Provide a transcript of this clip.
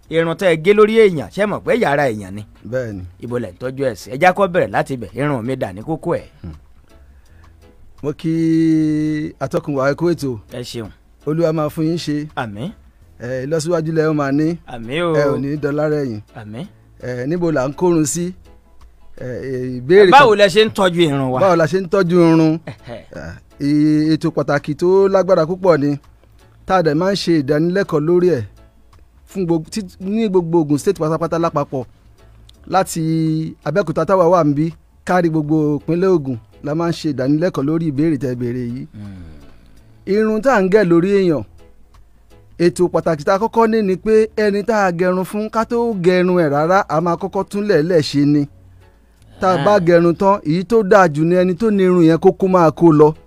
irun tẹ́ ẹ gé lórí èèyàn ṣé mọ̀ pé yàrá èèyàn ni bẹ́ẹ̀ ni ibo lẹ̀ ń tọ́jú ẹ̀ sí ẹjá kọ́ bẹ̀rẹ̀ láti bẹ̀ irun mi dà ní kókó ẹ̀ mo kí atọ́kùn wa ẹ̀kọ́ ètò ẹ ṣeun olúwa máa fún yín ṣe àmín ẹ ìlọsíwájú lẹ ó máa ní àmín o ẹ ò ní dọlá rẹ̀yìn àmín. ẹ níbo là ń kórun sí ẹ ìbéèrè báwo lẹ ṣe ń tọ́jú irun wa. báwo la ṣe ń tọ́jú irun ẹ, ètò pàtàkì tó lágbára púpọ̀ ni tá a dẹ̀ máa ń ṣe ìdánilẹ́kọ̀ọ́ lórí ẹ̀ fún gbogbo tí- ní gbogbo Ògùn state pátápátá lápapọ̀ láti Abẹ́òkúta táwa wà ń bí kárí gbogbo ìpínlẹ̀ Ògùn la máa ń ṣe ìdánilẹ́kọ̀ọ́ lórí ìbéèrè tẹ́ béèrè yìí irun tá à ń gẹ̀ lórí èèyàn ètò pàtàkì tá a kọ́kọ́ ní ni pé ẹni tá a gẹrun fún ká tó gẹrun ẹ̀ rárá a máa kọ́kọ́ túnlẹ̀ lẹ̀ ṣe ni tá a bá gẹrun tán èyí tó dáa jù ni ẹni tó ní irun yẹn kó kó máa kó lọ